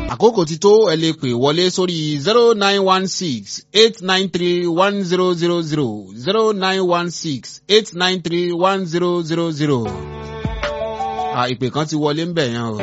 àkókò ti tó ẹ lè pè wọlé sórí zero nine one six eight nine three one zero zero zero zero nine one six eight nine three one zero zero zero. ìpè kan ti wọlé ń bẹ̀ yẹn o.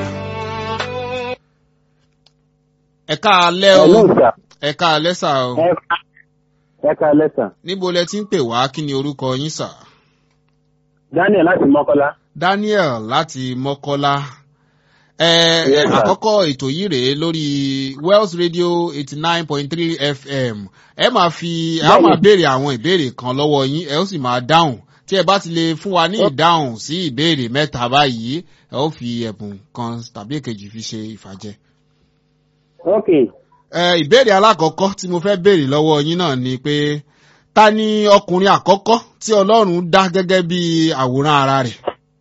ẹ káalẹ́ o ẹ káalẹ́ sà o. ẹ káalẹ́ sà. níbo lẹ ti ń pè wá kí ni orúkọ yín sà. daniel láti mọ́kọ́lá. daniel láti mọ́kọ́lá ẹ Yes, sir. àkọ́kọ́ ètò yìí rèé lórí wells radio eighty nine point three fm ẹ máa fi ẹ á máa béèrè àwọn ìbéèrè kan lọ́wọ́ yín ẹ ó sì máa dáhùn tí ẹ bá ti lè fún wa ní ìdáhùn sí ìbéèrè mẹ́ta báyìí ẹ ó fi ẹ̀bùn kan tàbí èkejì fi ṣe ìfàjẹ. ok ẹ ìbéèrè alákọ̀ọ́kọ́ tí mo fẹ́ béèrè lọ́wọ́ yín náà ni pé ta ni ọkùnrin àkọ́kọ́ tí ọlọ́run dá gẹ́gẹ́ bí àwòrán ara rẹ̀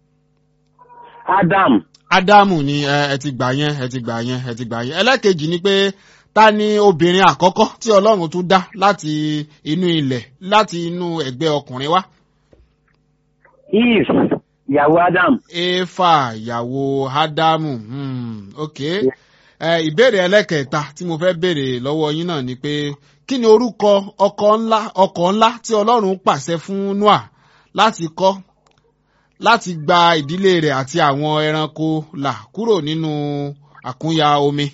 adam ádámù ni ẹ ẹ ti gbà yẹn ẹ ti gbà yẹn ẹ ti gbà yẹn ẹlẹ́kejì ni pé ta ni obìnrin àkọ́kọ́ tí ọlọ́run tún dá láti inú ilẹ̀ láti inú ẹ̀gbẹ́ ọkùnrin wá eve ìyàwó adam éfà ìyàwó ádámù hmm, ok ẹ ìbéèrè ẹlẹ́kẹta tí mo fẹ́ béèrè lọ́wọ́ yín náà ni pé kí ni orúkọ ọkọ̀ ńlá ọkọ̀ ńlá tí ọlọ́run pàṣẹ fún noah láti kọ́ láti gba ìdílé rẹ̀ àti àwọn ẹranko là kúrò nínú àkúnya omi.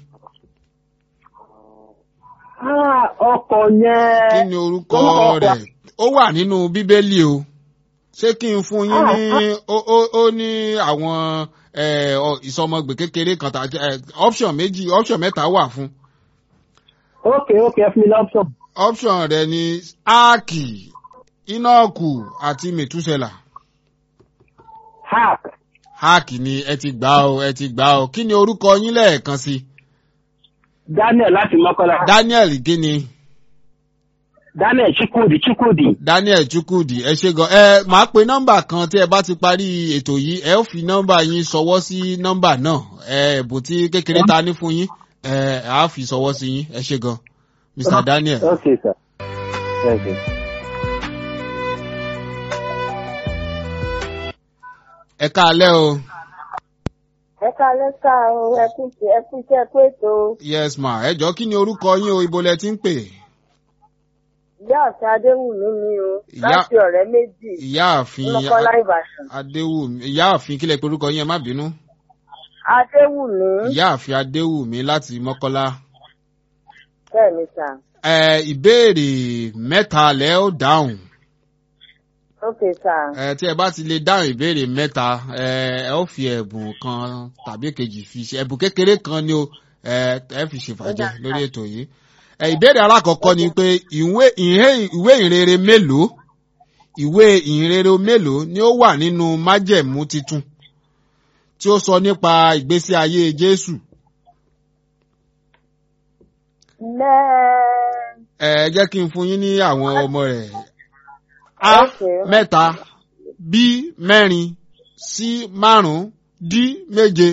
Ah, ọkọ̀ yẹn. kí ni orúkọ Orúkọ rẹ̀ ó wà nínú bíbélì o ṣé kí n fún yín ní ó ó- ó ní àwọn eh, ọ- ìsọmọgbè kékeré kan tàbí eh, option méjì option mẹ́ta wà fún ok ok ẹ fún mi lọ́pṣọ̀n. option rẹ̀ ni áàkì ínọ́ọ̀kù àti mẹ̀túsẹ̀là hack áàkì ni ẹ ti gbà o ẹ ti gbà o kí ni orúkọ yín lẹ́ẹ̀kan sí daniel láti mọ́kọ́lá. daniel gíní. daniel chukwudi chukwudi. daniel chukwudi ẹ ṣe gan ẹ máa pe nọmbà kan tí ẹ bá ti parí ètò yìí ẹ ó fi nọmbà yín ṣọwọ́ sí nọmbà náà ẹ ẹ̀bùn tí kékeré ta ní fún yín ẹ á fi ṣọwọ́ sí yín ẹ ṣe gan mr daniel. ok sir. Yes, yes. ẹ káalẹ́ o ẹ kalẹ́ ká o ẹ kú sí ẹ kú iṣẹ́ pé ètò yes ma ẹ jọ kí ni orúkọ yín o ibo lẹ ti ń pè ìyá ọ̀sẹ̀ adéwùmí ni o Ìyá- láti ọ̀rẹ́ méjì ìyáàfin lọ́kọ́lá ìbàdàn adéwùmí ìyáàfin kílẹ̀ pé orúkọ yín ẹ má bínú adéwùmí ìyáàfin adéwùmí láti mọ́kọ́lá bẹ́ẹ̀ ni sà ẹ ìbéèrè mẹ́ta lẹ́ ó dáhùn. ok sà ẹ tí ẹ bá ti lè dáhùn ìbéèrè mẹ́ta ẹ ẹ ó fi ẹ̀bùn kan tàbí kejì fi ṣe ẹ̀bùn kékeré kan ni o ẹ ẹ fi ṣèfàjẹ lórí ètò yìí ẹ ìbéèrè alákọ̀ọ́kọ́ ni pé ìwé ìhé- ìwé ìrere mélòó ìwé ìrere mélòó ni ó wà nínú májẹ̀mú titun tí ó sọ nípa ìgbésí ayé jésù mẹ́ẹ̀ẹ́ ẹ jẹ́ kí n fún yín ní àwọn ọmọ rẹ̀ a Okay. mẹ́ta b mẹ́rin c márùn-ún d méje.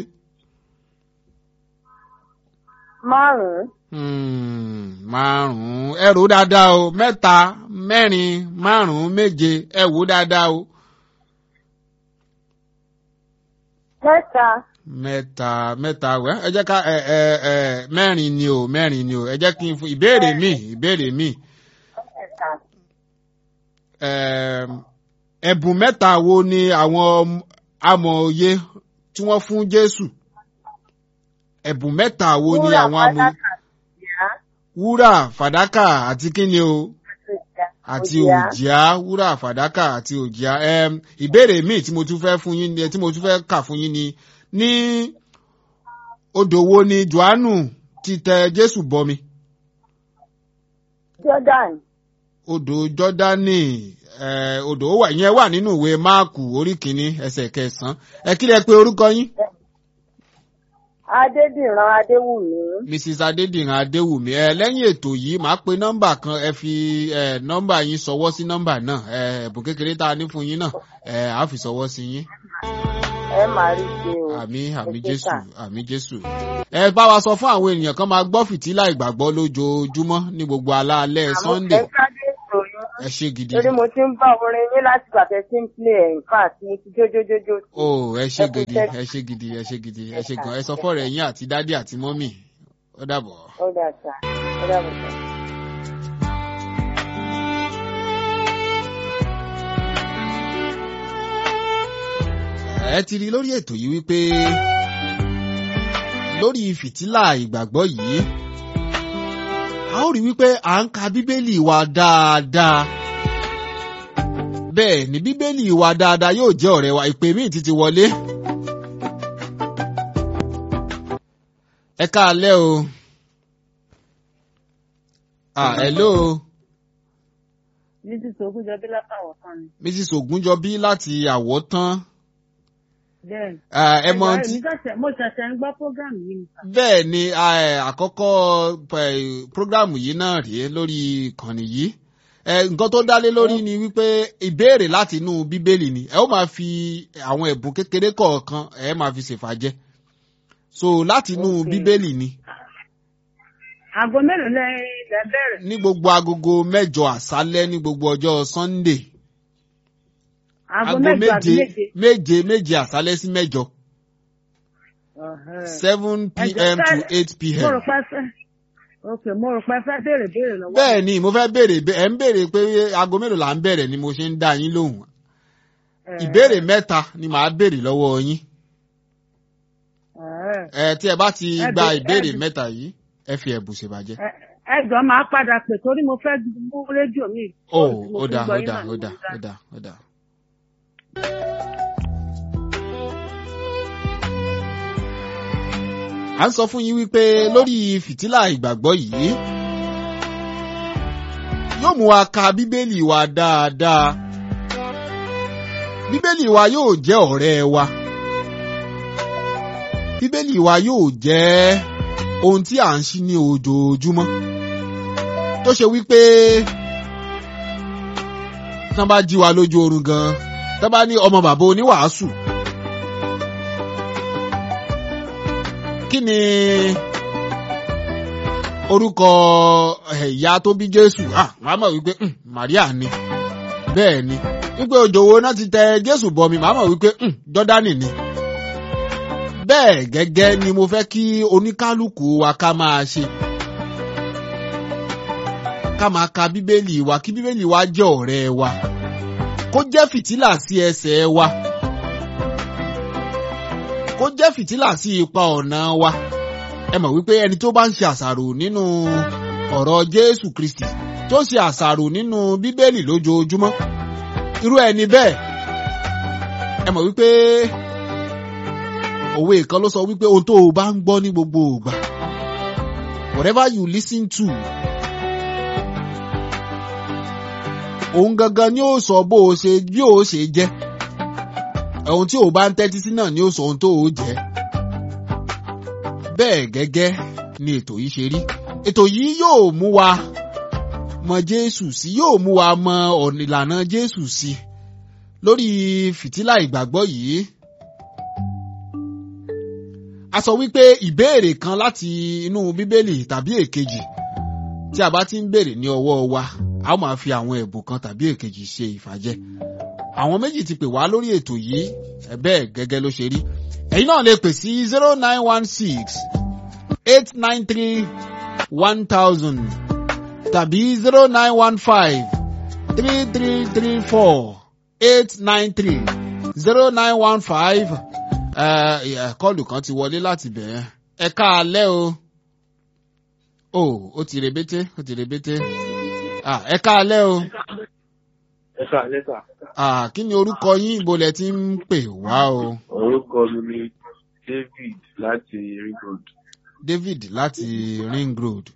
márùn-ún Hmm, márùn-ún ẹ rò ó dáadáa o mẹ́ta mẹ́rin márùn-ún méje ẹ wò ó dáadáa o. mẹ́ta mẹ́ta mẹ́ta wẹ́ ẹ jẹ́ ká ẹ ẹ ẹ mẹ́rin ni o mẹ́rin ni o ẹ jẹ́ kí n fún ìbéèrè mi ìbéèrè mi mẹ́ta Ẹm, ẹ̀bùn mẹ́ta wo ni àwọn amòye tí wọ́n fún Jésù ẹ̀bùn mẹ́ta wo ni Wúrà, àwọn amòye fàdákà, ìyá, wúrà fàdákà àti kíni o. àti àti ìyá, òjìá. òjìá wúrà fàdákà àti òjìá um, ìbéèrè míì tí mo tún fẹ́ fún yín ni- tí mo tún fẹ́ kà fún yín ni ní odò wo ni johannu ti tẹ jésù bọmi jordan odò jọdani eh, odò ó wà ìyẹn wà nínú ìwé máàkù orí kìíní ẹsẹ̀ kẹsàn-án ẹ kí lẹ pé orúkọ yín adédìran adéwùmí mrs adédìran adéwùmí ẹ lẹ́yìn ètò yìí màá pe nọ́mbà kan ẹ fi ẹ nọ́mbà yín sọwọ́ sí nọ́mbà náà ẹ ẹ̀bùn kékeré tá a ní fún yín náà ẹ á fi sọwọ́ sí yín. ẹ máa rí ṣe o àmì àmì Ẹ ṣé jésù sà. àmì jésù. ẹ bá wa sọ fún àwọn ènìyàn kan máa gbọ́ fìtílà ìgbàgbọ́ lójoojúmọ́ ní gbogbo alaalẹ́ Àmọ́ sunday ẹ sáré ètò yín ẹ ṣe gidi. torí mo ti ń bá orin yín láti gbàtẹ́ tí ń play ẹ̀ nǹkan àti mo ti jójójójó sí i. o ẹ ṣe Ẹ kú gidi iṣẹ́. ẹ ṣe gidi ẹ ṣe gidi ẹ Ẹ ṣe sà, gan ẹ sọ ẹ fọ́ọ̀rọ̀ ẹ̀yìn àti dádì àti mọ́mì ó dàbọ̀. ó dà sá ó dàbọ̀ sá. ẹ ti rí lórí ètò yìí wípé lórí fìtílà ìgbàgbọ́ yìí a ó rí wípé à ń ka bíbélì wa dáadáa bẹ́ẹ̀ ni bíbélì wa dáadáa yóò jẹ́ ọ̀rẹ́ wa ìpè míì ti ti wọlé. ẹ káalẹ́ o. ah hello mrs ogunjọbí látàwọ̀ kan ni. mrs ogunjọbí láti àwọ̀tán. bẹ́ẹ̀ni. Ah, ẹ mọ ẹ̀gbọ́n tí mi ṣẹ̀ṣẹ̀ mo ṣẹ̀ṣẹ̀ ń gbọ́ program yìí nìkan. bẹ́ẹ̀ ni eh, àkọ́kọ́ eh, prógrámù yìí náà rèé lórí ìkànnì yìí Eh, nǹkan tó dálé lórí ni wípé ìbéèrè láti inú bíbélì ni ẹ ó máa fi àwọn ẹ̀bùn kékeré kọ̀ọ̀kan ẹ máa fi ṣèfàjẹ́ so láti inú Okay. bíbélì ni aago mélòó lẹ lẹ bẹ̀rẹ̀. ní gbogbo agogo mẹ́jọ àṣálẹ́ ní gbogbo ọjọ́ sunday aago mẹ́jọ àbí méje. méje méje àṣálẹ́ sí mẹ́jọ Ọ̀hẹ́. seven Ẹjọ́ pm to fẹ́- eight mo pm. rò pé fẹ́ ok mo rò pé fẹ́ béèrè béèrè lọ́wọ́. bẹ́ẹ̀ ni mo fẹ́ béèrè bẹ́- ẹ̀ ń béèrè pé aago mélòó là ń bẹ̀rẹ̀ ni mo ṣe ń dá yín lóhùn Ẹ̀ẹ́. ìbéèrè mẹ́ta ni màá béèrè lọ́wọ́ yín Ẹ̀ẹ́. ẹ tí ẹ bá ti Ẹ gba bè- ìbéèrè ẹ bè- mẹ́ta yìí ẹ fi ẹ̀bùn ṣèbàjẹ́. Ẹ- ẹ jọ̀ọ́ máa padà pè torí mo fẹ́ mú rédíò mi. ó Mo ó fi dà gbọ́ ó yín dà náà ni ó mo dà fi dá. ó dà ó dà. à ń sọ fún yín wípé lórí fìtílà ìgbàgbọ́ yìí yóò mú wa ka bíbélì wa dáadáa bíbélì wa yóò jẹ́ ọ̀rẹ́ wa bíbélì wa yóò jẹ́ ohun tí à ń ṣí ní ojoojúmọ́ tó ṣe wípé tí wọ́n bá jí wa lójú oorun gan tí wọ́n bá ní ọmọ bàbá oníwàásù kí ni orúkọ eh, ìyá tó bí Jésù ah màá mọ̀ wípé "Hmm, Màríà ni bẹ́ẹ̀ ni wípé òjò wo náà ti tẹ Jésù bọmi màá mọ̀ wípé "Hmm, Jọ́dánì ni bẹ́ẹ̀ gẹ́gẹ́ ni mo fẹ́ kí oníkálukú wa ká máa ṣe ká máa ka bíbélì wa kí bíbélì wa jẹ́ ọ̀rẹ́ wa kó jẹ́ fìtílà sí ẹsẹ̀ wa kó jẹ́ fìtílà sí ipa ọ̀nà wa ẹ mọ̀ wípé ẹni tó bá ń ṣe àṣàrò nínú ọ̀rọ̀ Jésù Kristi tó ṣe àṣàrò nínú bíbélì lójoojúmọ́ irú ẹni bẹ́ẹ̀ ẹ mọ̀ wípé òwe kan ló sọ wípé ohun tó o bá ń gbọ́ ní gbogbo ìgbà whatever you listen to òun gangan ni ó sọ bó o ṣe bí o ṣe jẹ́ ohun tí o bá ń tẹ́tí sí náà ni ó sọ ohun tó o jẹ́ bẹ́ẹ̀ gẹ́gẹ́ ni ètò yìí ṣe rí ètò yìí yóò mú wa mọ Jésù sí yóò mú wa mọ ọ̀nà ìlànà Jésù sí lórí fìtílà ìgbàgbọ́ yìí a sọ wípé ìbéèrè kan láti inú bíbélì tàbí èkejì tí a bá ti ń béèrè ní ọwọ́ wa a ó máa fi àwọn ẹ̀bùn kan tàbí èkejì ṣe ìfàjẹ́ àwọn méjì ti pè wá lórí ètò yìí ẹ bẹ́ẹ̀ gẹ́gẹ́ ló ṣe rí ẹ̀yin náà lè pè sí zero nine one six eight nine three one thousand tàbí zero nine one five three three three four eight nine three zero nine one five kọ́ọ̀lù kan ti wọlé láti bẹ̀rẹ̀ ẹ káalẹ́ o o ó ti rebete ó ti rebete ah, ẹ káalẹ́ o ẹ ká lẹ́tà. ah, kí ni orúkọ yín ibo lẹ ti ń pè wá o orúkọ mi ni David láti ring road. David láti Ring Road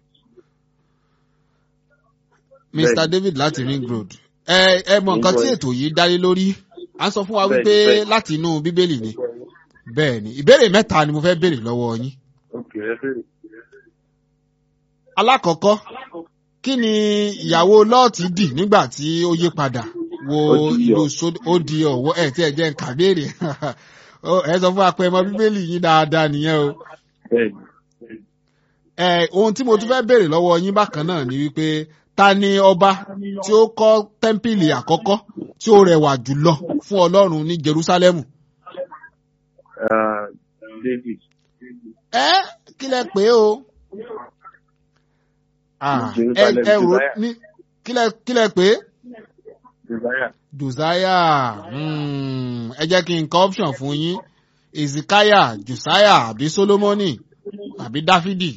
Mr Bẹ́ẹ̀ni. David láti Ring Road ẹ ẹ mọ nǹkan tí ètò yìí dálé lórí à ń sọ fún wa Bẹ́ẹ̀ni, wípé bẹ́ẹ̀ni. láti inú bíbélì ni bẹ́ẹ̀ ni ìbéèrè mẹ́ta ni mo fẹ́ béèrè lọ́wọ́ yín ok ẹ fẹ́. alákọ̀ọ́kọ́ kí ni ìyàwó lọ́ọ̀tì dì nígbà tí ó yí padà wo Ó di ìlú iyọ̀. sódò ó di ọ̀wọ́ ẹ̀ tí ẹ jẹ́ nǹkan béèrè Ó, ẹ sọ fún apẹ ọmọ bíbélì yín dáadáa nìyẹn o bẹ́ẹ̀ni. ẹ ohun tí mo tún fẹ́ béèrè lọ́wọ́ yín bákan náà ni wípé ta ni ọba tí ó kọ́ tẹ́ḿpìlì àkọ́kọ́ tí ó rẹwà jùlọ fún Ọlọ́run ní Jerúsálẹ́mù Ah, David. ẹ kí lẹ pé o Ah, ẹ Jerusalem, ẹ rò Josiah. ní kílẹ̀ kílẹ̀ pé Josiah. josiah hmm, ẹ jẹ́ kí n kọ option fún yín ezekiah josiah àbí solomoni àbí dáfídì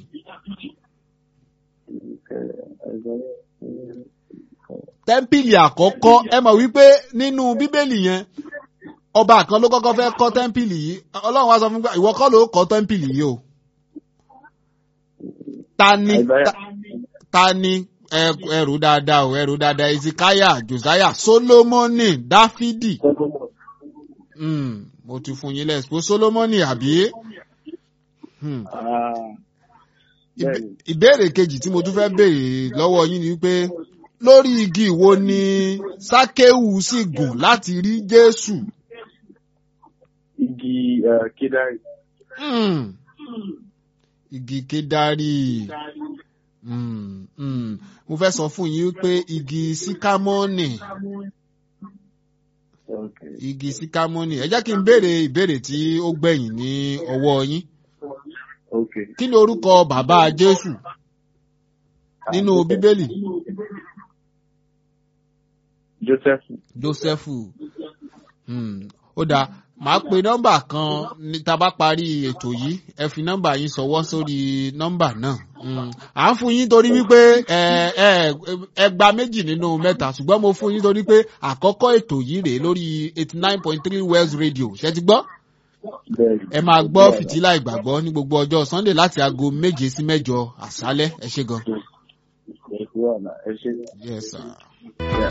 tẹ́ḿpìlì àkọ́kọ́ ẹ mọ̀ wípé nínú bíbélì yẹn ọba kan ló kọ́kọ́ fẹ́ kọ́ tẹ́ḿpìlì yìí ọlọ́run wá sọ fún mi pé ìwọ kọ́ ló kọ́ tẹ́ḿpìlì yìí o ta ni Isaiah. ta- ta ni ẹ- ẹrù dáadáa o ẹrù dáadáa ezekiah josiah solomoni dáfídì Solomon. Hmm, mo ti fún yín lẹ́sìpó solomoni àbí Hmm. Ah, Ìbé- bẹ́ẹ̀ni. ìbéèrè kejì tí mo tún fẹ́ béèrè lọ́wọ́ yín ni wípé lórí igi wo ni sákéwù sì gùn láti rí jésù. Igi uh, Kedari. Hmm. igi kédárì Hmm, hmm. mo fẹ́ sọ fún yín pé igi síkámọ́nì Okay. igi síkámọ́nì ẹ jẹ́ kí n béèrè ìbéèrè tí ó gbẹ̀yìn ní ọwọ́ yín Okay. kí ni orúkọ bàbá jésù nínú bíbélì Joseph. jósẹ́fù Hmm, ó dáa màá pe nọ́mbà kan ní tá a bá parí ètò yìí ẹ fi nọ́mbà yín sọwọ́ sórí nọ́mbà náà Hmm, à ń fún yín torí wípé ẹ ẹ ẹ gba méjì nínú mẹ́ta ṣùgbọ́n mo fún yín torí pé àkọ́kọ́ ètò yìí rèé lórí eighty nine point three West Radio ṣe ti gbọ́ Bẹ́ẹ̀ni. ẹ máa gbọ́ fìtílà ìgbàgbọ́ ní gbogbo ọjọ́ Sunday láti aago méje sí mẹ́jọ àṣálẹ́ ẹ ṣé gan. Ẹ ṣe wà náà. Ẹ ṣe. Yes, sir. Yeah.